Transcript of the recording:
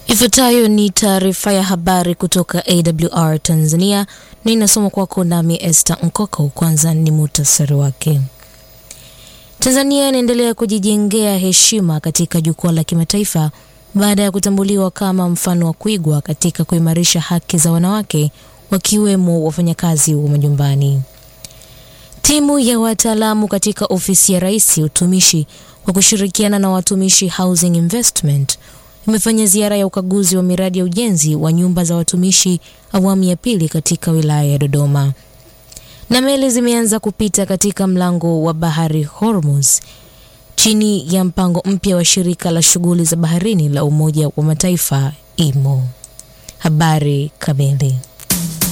Ifuatayo ni taarifa ya habari kutoka AWR Tanzania na inasoma kwako nami Esther Nkoko. Kwanza ni muhtasari wake. Tanzania inaendelea kujijengea heshima katika jukwaa la kimataifa baada ya kutambuliwa kama mfano wa kuigwa katika kuimarisha haki za wanawake wakiwemo wafanyakazi wa majumbani. Timu ya wataalamu katika ofisi ya Rais utumishi kwa kushirikiana na watumishi Housing Investment imefanya ziara ya ukaguzi wa miradi ya ujenzi wa nyumba za watumishi awamu ya pili katika wilaya ya Dodoma. Na meli zimeanza kupita katika mlango wa bahari Hormuz chini ya mpango mpya wa shirika la shughuli za baharini la Umoja wa Mataifa IMO. Habari kamili.